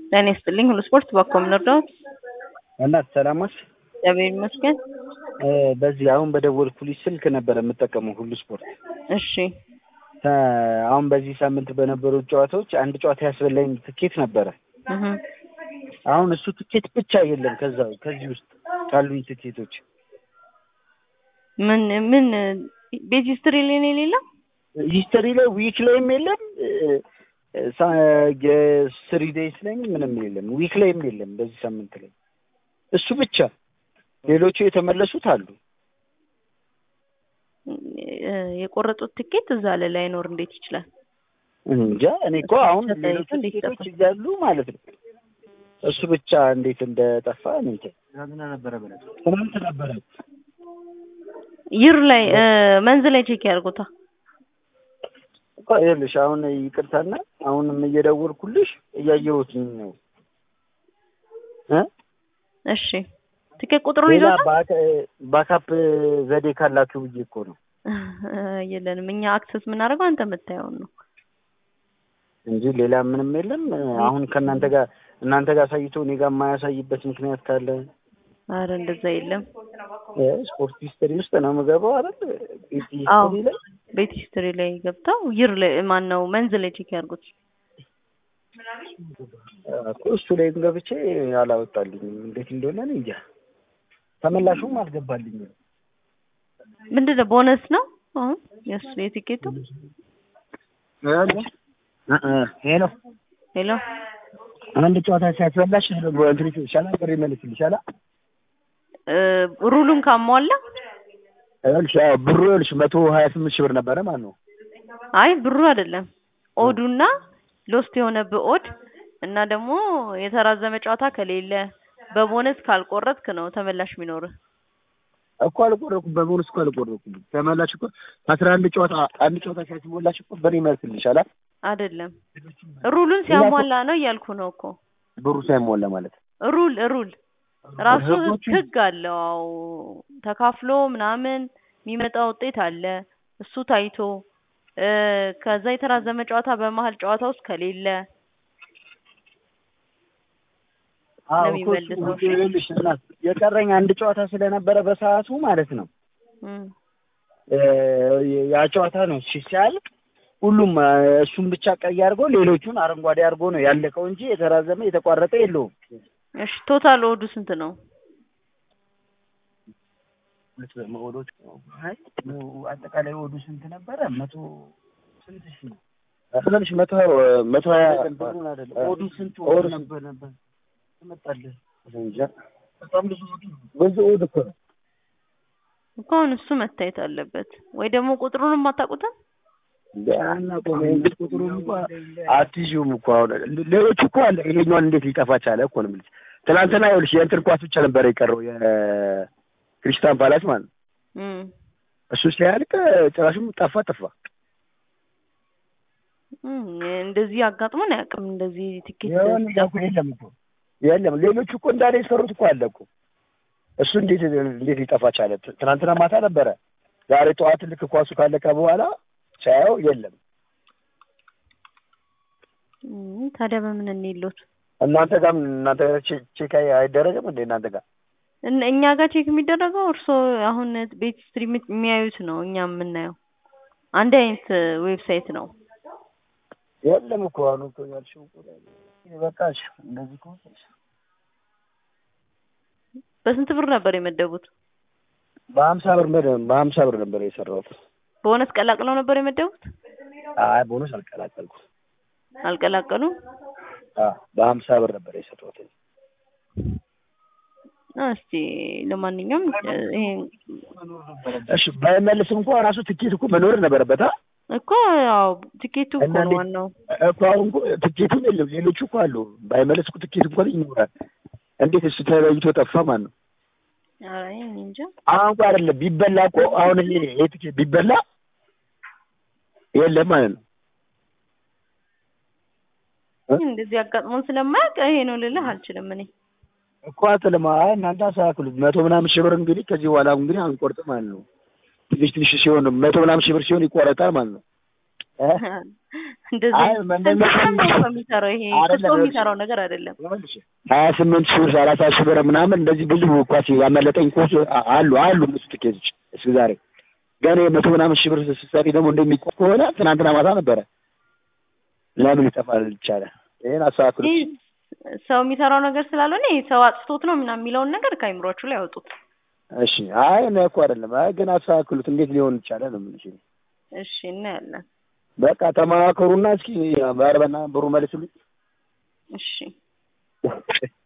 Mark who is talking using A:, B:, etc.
A: ጤና ይስጥልኝ ሁሉ ስፖርት በኮም ልርዳዎት?
B: እናት ሰላም ነሽ?
A: እግዚአብሔር ይመስገን።
B: በዚህ አሁን በደወልኩልሽ ስልክ ነበር የምጠቀመው ሁሉ ስፖርት።
A: እሺ
B: አሁን በዚህ ሳምንት በነበሩት ጨዋታዎች አንድ ጨዋታ ያስበላኝ ትኬት ነበረ።
A: እህ
B: አሁን እሱ ትኬት ብቻ የለም ከዛ ከዚህ ውስጥ ካሉኝ ትኬቶች
A: ምን ምን ቤት ሂስትሪ ላይ ነው የሌለው?
B: ሂስተሪ ላይ ዊክ ላይም የለም ስሪ ዴይስ ላይ ምንም የለም ዊክ ላይም የለም በዚህ ሳምንት ላይ እሱ ብቻ ሌሎቹ የተመለሱት አሉ
A: የቆረጡት ትኬት እዛ ላይ ላይኖር እንዴት ይችላል?
B: እንጃ እኔ እኮ አሁን ሌሎቹ ትኬቶች እያሉ ማለት ነው እሱ ብቻ እንዴት እንደጠፋ እኔ እንጃ ትናንትና ነበረ ትናንት ነበረ
A: ይር ላይ መንዝ ላይ ቼክ ያድርጉታ።
B: ይኸውልሽ አሁን ይቅርታና አሁንም እየደወልኩልሽ እያየሁት ነው እ
A: እሺ ትኬት ቁጥሩን
B: ሌላ
A: ይዞታል?
B: ባካፕ ዘዴ ካላችሁ ብዬ እኮ ነው
A: የለንም እኛ አክሰስ የምናደርገው አንተ የምታየውን ነው።
B: እንጂ ሌላ ምንም የለም። አሁን ከእናንተ ጋር እናንተ ጋር አሳይቶ እኔ ጋር የማያሳይበት ምክንያት ካለ
A: አረ እንደዛ የለም።
B: ስፖርት ሂስተሪ ውስጥ ነው የምገባው አይደል? ቤት
A: አዎ
B: ሂስተሪ ላይ
A: ቤት ሂስትሪ ላይ ገብተው ይር ላይ ማን ነው መንዝ ላይ ቼክ ያድርጉት።
B: እኮ እሱ ላይ ገብቼ አላወጣልኝም። እንዴት እንደሆነ እኔ እንጃ። ተመላሹም አልገባልኝም።
A: ምንድን ነው ቦነስ ነው አሁን የእሱ የቲኬቱ?
B: ሄሎ
A: ሄሎ
B: አንድ ጨዋታ ሲያስበላሽ እንትን ይሻላል፣ ብር ይመልስልሻል።
A: እ ሩሉን ካሟላ
B: ይኸውልሽ አዎ፣ ብሩ ይኸውልሽ መቶ ሀያ ስምንት ሺህ ብር ነበረ ማለት ነው።
A: አይ ብሩ አይደለም ኦዱና ሎስት የሆነብህ ኦድ እና ደግሞ የተራዘመ ጨዋታ ከሌለ በቦነስ ካልቆረጥክ ነው ተመላሽ የሚኖርህ።
B: እኮ አልቆረኩም፣ በቦነስ እኮ አልቆረኩም። ተመላሽ እኮ አስራ አንድ ጨዋታ አንድ ጨዋታ ሲያስሞላሽ እኮ ብር ይመልስልሻል።
A: አይደለም ሩሉን ሲያሟላ ነው እያልኩ ነው እኮ
B: ብሩ ሳይሞላ ማለት
A: ሩል ሩል ራሱ
B: ህጎቹ-
A: ህግ አለው። አዎ ተካፍሎ ምናምን የሚመጣ ውጤት አለ። እሱ ታይቶ እ ከዛ የተራዘመ ጨዋታ በመሀል ጨዋታ ውስጥ ከሌለ
B: አዎ
A: ነው
B: እኮ እሱ
A: የሚመልሰው። እሺ።
B: ይኸውልሽ እናት የቀረኝ አንድ ጨዋታ ስለነበረ በሰዓቱ ማለት ነው
A: እም
B: እ ያ ጨዋታ ነው እሺ ሲያልቅ ሁሉም እ እሱን ብቻ ቀይ አድርጎ ሌሎቹን አረንጓዴ አድርጎ ነው ያለቀው እንጂ የተራዘመ የተቋረጠ የለውም።
A: እሺ ቶታል ኦዱ ስንት ነው?
B: ኦዶች አይ አጠቃላይ ኦዱ ስንት ነበረ? መቶ ስንት ሺህ ነው? ትንሽ መቶ መቶ ሀያ ኦዱ ስንት ኦዱ ነበር ነበር ትመጣለህ እንጃ በጣም ብዙ ኦዱ ነው። ብዙ ኦዱ እኮ ነው።
A: እኮ አሁን እሱ መታየት አለበት ወይ ደግሞ ቁጥሩንም አታውቁትም?
B: ቢያና ቆሜ እንግዲህ ቁጥሩን እንኳ አትይዥውም እኮ አሁን ሌሎቹ እኮ አለ ይሄኛውን እንዴት ሊጠፋ ቻለ እኮ ነው የምልሽ። ትናንትና ይኸውልሽ የእንትን ኳስ ብቻ ነበር የቀረው የክሪስታን ፓላስ ማለት ነው።
A: እም
B: እሱ ሲያልቅ ጭራሹም ጠፋ ጠፋ።
A: እም እንደዚህ አጋጥሞን አያውቅም። እንደዚህ ትኬት
B: የሆነ እኮ የለም እኮ የለም። ሌሎቹ እኮ እንዳለ የሰሩት እኮ አለ እኮ እሱ እንዴት እንዴት ሊጠፋ ቻለ? ት- ትናንትና ማታ ነበረ። ዛሬ ጠዋት ልክ ኳሱ ካለቀ በኋላ ሳየው የለም።
A: እም ታዲያ በምን እንይሎት?
B: እናንተ ጋር እናንተ ጋር ቼ- ቼክ አይ- አይደረግም እንዴ እናንተ ጋር?
A: እን- እኛ ጋር ቼክ የሚደረገው እርስዎ አሁን ቤት ስትሪም የሚያዩት ነው፣ እኛ የምናየው አንድ አይነት ዌብሳይት ነው።
B: የለም እኮ አሁን እኮ ያልሽው እኮ በቃሽ። እንደዚህ ከሆነ
A: በስንት ብር ነበር የመደቡት?
B: በሀምሳ ብር በደ- በሀምሳ ብር ነበር የሰራሁት።
A: ቦነስ ቀላቅለው ነበር የመደቡት?
B: አይ ቦነስ አልቀላቀልኩም።
A: አልቀላቀሉም?
B: አዎ በሀምሳ ብር ነበር የሰራሁት።
A: እስቲ ለማንኛውም እ ይሄ
B: እሺ ባይመልስም እንኳ ራሱ ትኬት እኮ መኖር ነበረበት። አ
A: እኮ ያው ቲኬቱ እኮ
B: እና
A: ነው
B: እንዴት-
A: ዋናው።
B: እኮ አሁን እኮ ትኬቱም የለም። ሌሎቹ እኮ አሉ። ባይመልስ እኮ ትኬት እንኳን ይኖራል። እንዴት እሱ ተለይቶ ጠፋ ማለት ነው?
A: ኧረ እኔ እንጃ።
B: አሁን እኮ አይደለም ቢበላ እኮ አሁን ይሄ ይሄ ትኬት ቢበላ የለም ማለት ነው።
A: እንደዚህ አጋጥሞን ስለማያውቅ ይሄ ነው ልልህ አልችልም እኔ።
B: እኮ አትልማ አይ እናንተ አስተካክሉት። መቶ ምናምን ሺህ ብር እንግዲህ ከዚህ በኋላ እንግዲህ አንቆርጥም ማለት ነው። ትንሽ ትንሽ ሲሆን መቶ ምናምን ሺህ ብር ሲሆን ይቆረጣል ማለት ነው። እ
A: እንደዚህ
B: አይ
A: ስንት ቀን ነው ሰው የሚሰራው? ይሄ
B: አይደለም፣
A: ሰው
B: ይኸውልሽ።
A: የሚሰራው ነገር አይደለም።
B: ሀያ ስምንት ሺህ ብር ሰላሳ ሺህ ብር ምናምን እንደዚህ ብዙ ኳስ ያመለጠኝ ኳስ አሉ አሉ ብዙ ትኬቶች እስከ ዛሬ ገና የመቶ ምናምን ሺህ ብር ስትሰሪ ደግሞ እንደሚቆም ከሆነ ትናንትና ማታ ነበረ። ለምን ይጠፋል ይቻላል። ይሄን አስተካክሉ።
A: ይህ ሰው የሚሰራው ነገር ስላልሆነ ይሄ ሰው አጥፍቶት ነው ምናምን የሚለውን ነገር ከአይምሯችሁ ላይ ያወጡት።
B: እሺ አይ እኔ እኮ አይደለም። አይ ግን አስተካክሉት። እንዴት ሊሆን ይቻላል ነው የምልሽ።
A: እሺ እናያለን።
B: በቃ ተማከሩና እስኪ ባርበና ብሩ መልሱልኝ።
A: እሺ